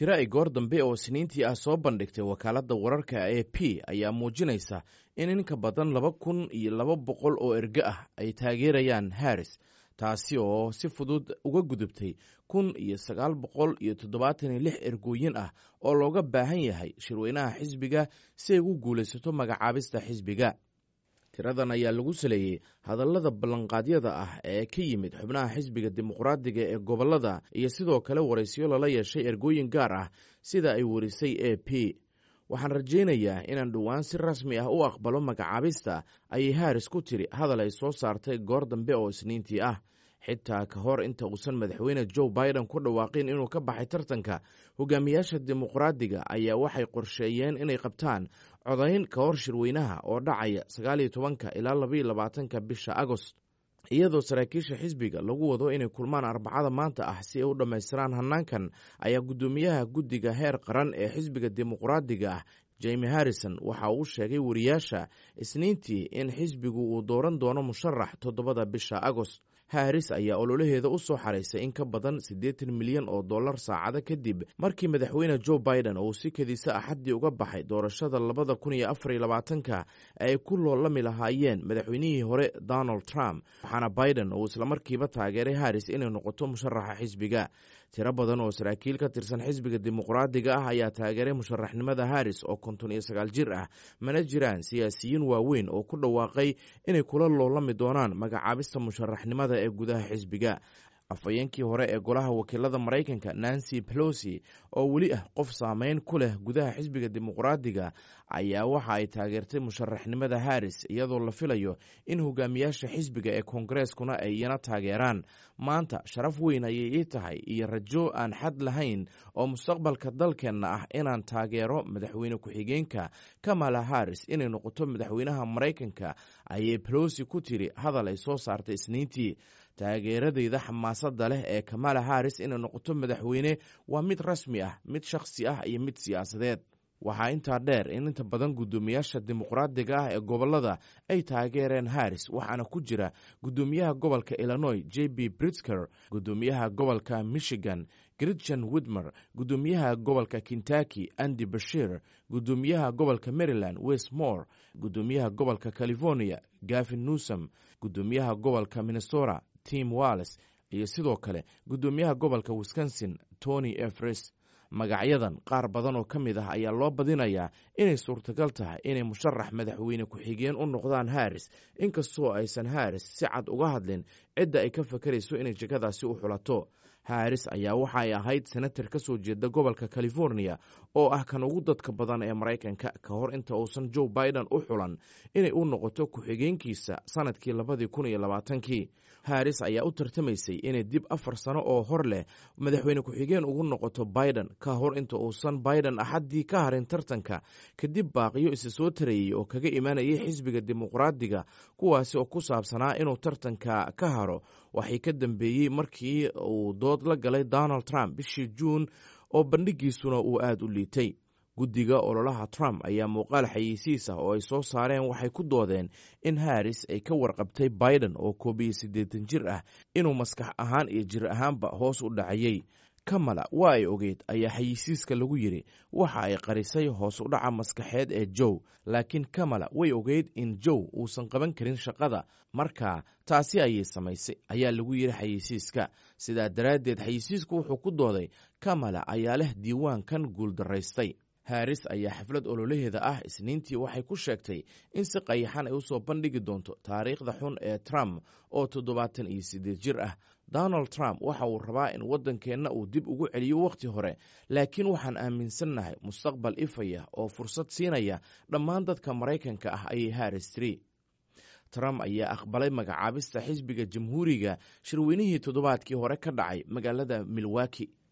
tiro ay goor dambe oo siniintii ah soo bandhigtay wakaaladda wararka e p ayaa muujinaysa in in ka badan laba kun iyo laba boqol oo erge ah ay taageerayaan harris taasi oo si fudud uga gudubtay kun iyo sagaal boqol iyo toddobaatan iyo lix ergooyin ah oo looga baahan yahay shirweynaha xisbiga si ay ugu guulaysato magacaabista xisbiga tiradan ayaa lagu saleeyey hadallada ballanqaadyada ah ee ka yimid xubnaha xisbiga dimuqraadiga ee gobollada iyo sidoo kale waraysyo lala yeeshay ergooyin gaar ah sida ay warisay e p waxaan rajaynayaa inaan dhowaan si rasmi ah u aqbalo magacaabista ayay haris ku tiri hadal ay soo saartay goor dambe oo isniintii ah xitaa ka hor inta uusan madaxweyne joe biden ku dhawaaqin inuu ka baxay tartanka hogaamiyaasha dimuqraadiga ayaa waxay qorsheeyeen inay qabtaan codayn ka hor shirweynaha oo dhacaya sagaaliyo tobanka ilaa labaiyo labaatanka bisha agost iyadoo saraakiisha xisbiga lagu wado inay kulmaan arbacada maanta ah si ay u dhammaystiraan hanaankan ayaa guddoomiyaha guddiga heer qaran ee xisbiga dimuqraadiga ah jemi harrison waxa uu sheegay wariyaasha isniintii in xisbigu uu dooran doono musharax toddobada bisha agost haris ayaa ololaheeda u soo xaraysay in ka badan siddeetan milyan oo dollar saacado kadib markii madaxweyne joe biden uu si kediisa axaddii uga baxay doorashada labada kun iyo afar iyo labaatanka ay ku loolami lahaayeen madaxweynihii hore donald trump waxaana biden uu islamarkiiba taageeray haris inay noqoto musharaxa xisbiga tiro badan oo saraakiil ka tirsan xisbiga dimuqraadiga ah ayaa taageeray musharaxnimada haris oo konton iyo sagaal jir ah mana jiraan siyaasiyiin waaweyn oo ku dhawaaqay inay kula loolami doonaan magacaabista musharaxnimada ee gudaha xisbiga afhayeenkii hore ee golaha wakiilada maraykanka nancy pelosi oo weli ah qof saameyn ku leh gudaha xisbiga dimuqraadiga ayaa waxa ay taageertay musharaxnimada haris iyadoo la filayo in hogaamiyaasha xisbiga ee koongareskuna ay iyana taageeraan maanta sharaf weyn ayay ii tahay iyo rajo aan xad lahayn oo mustaqbalka dalkeenna ah inaan taageero madaxweyne ku-xigeenka kamala haris inay noqoto madaxweynaha maraykanka ayay pelosi ku tiri hadal ay soo saartay isniintii taageeradeyda xamaasadda leh ee kamala haris inay noqoto madaxweyne waa mid rasmi ah mid shakhsi ah iyo mid siyaasadeed waxaa intaa dheer in inta badan guddoomiyaasha dimuqraadiga ah ee gobollada ay taageereen haris waxaana ku jira guddoomiyaha gobolka illinois j b britsker guddoomiyaha gobolka michigan gritchen widmer guddoomiyaha gobolka kentucky andy bashir guddoomiyaha gobolka maryland westmore guddoomiyaha gobolka california gavin newsom guddoomiyaha gobolka minnesota tim walles iyo sidoo kale guddoomiyaha gobolka wisconsin tony efres magacyadan qaar badan oo ka mid ah ayaa loo badinayaa inay suurtagal tahay inay musharax madaxweyne ku-xigeen u noqdaan haris inkastoo aysan haris si cad uga hadlin cidda ay ka fakarayso inay jegadaasi u xulato haris ayaa waxa ay ahayd senatar ka soo jeeda gobolka california oo ah kan ugu dadka badan ee maraykanka ka hor inta uusan joe biden u xulan inay u noqoto ku-xigeenkiisa sanadkii labadii kun iyo labaatankii haris ayaa u tartamaysay inay dib afar sano oo hor leh madaxweyne ku-xigeen ugu noqoto biden ka hor inta uusan biden axaddii ka harin tartanka kadib baaqiyo isa soo tarayey oo kaga imanayay xisbiga dimuqraadiga kuwaasi oo ku saabsanaa inuu tartanka ka haro waxay ka dambeeyey markii uu dood la galay donald trump bishii juun oo bandhigiisuna uu aada u liitay guddiga ololaha trump ayaa muuqaal xayeysiis ah oo ay soo saareen waxay ku doodeen in haris ay ka warqabtay biden oo koob iyo siddeetan jir ah inuu maskax ahaan iyo jir ahaanba hoos u dhacayey kamala waa ay ogeyd ayaa xayeysiiska lagu yidhi waxa ay qarisay hoos u dhaca maskaxeed ee jow laakiin kamala way ogeyd in jow uusan qaban karin shaqada markaa taasi ayay samaysay ayaa lagu yidhi xayeysiiska sidaa daraaddeed xayeysiisku wuxuu ku dooday kamala ayaa leh diiwaankan guuldaraystay haris ayaa xaflad ololaheeda ah isniintii waxay ku sheegtay in si qayaxan ay usoo bandhigi doonto taariikhda xun ee trump oo toddobaatan iyo siddeed jir ah donald trump waxa uu rabaa in waddankeenna uu dib ugu celiyo wakhti hore laakiin waxaan aaminsannahay mustaqbal ifaya oo fursad siinaya dhammaan dadka maraykanka ah ayay haris tiri trump ayaa aqbalay magacaabista xisbiga jamhuuriga shirweynihii toddobaadkii hore ka dhacay magaalada milwaki